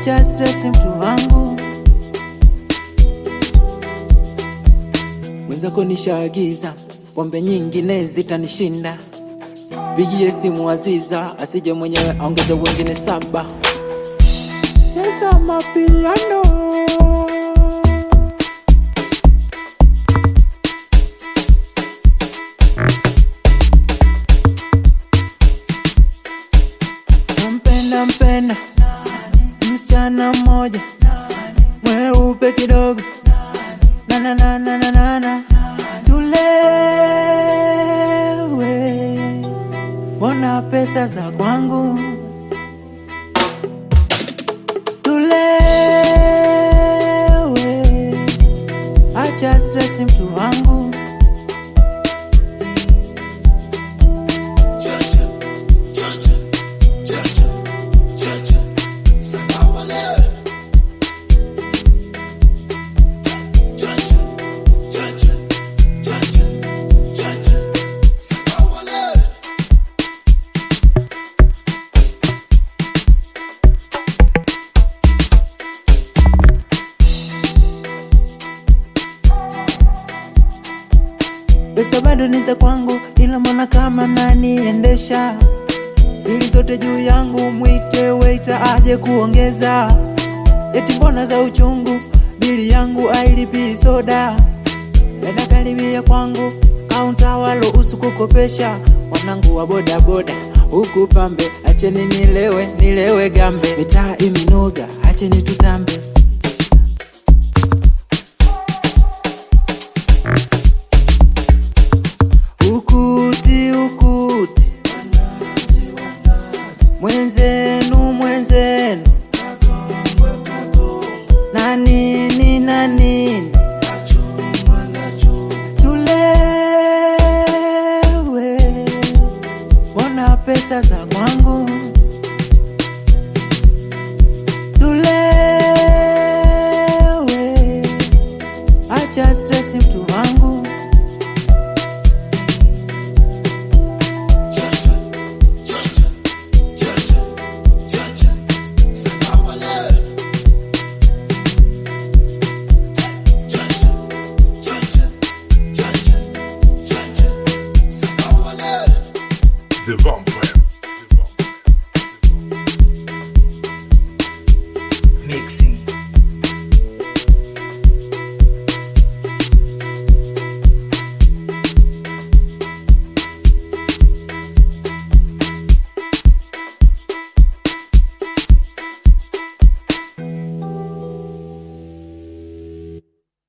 acha stress mtu wangu mwenzako nishaagiza pombe nyingine zitanishinda pigie simu Aziza asije mwenyewe aongeze wengine saba Cheza mapiano nampenda mpenda msichana mmoja mweupe kidogo na na na na na na na tulewe mbona pesa za kwangu tulewe acha stress mtu wangu pesa bado ni za kwangu, ila mbona kama naniendesha bili zote juu yangu, mwite waiter aje kuongeza. Eti mbona za uchungu, bili yangu ailipi soda. Dada karibia kwangu, kaunta walo usu kukopesha, wanangu wa boda boda huku pambe, acheni nilewe nilewe gambe, mitaa iminoga, acheni tutambe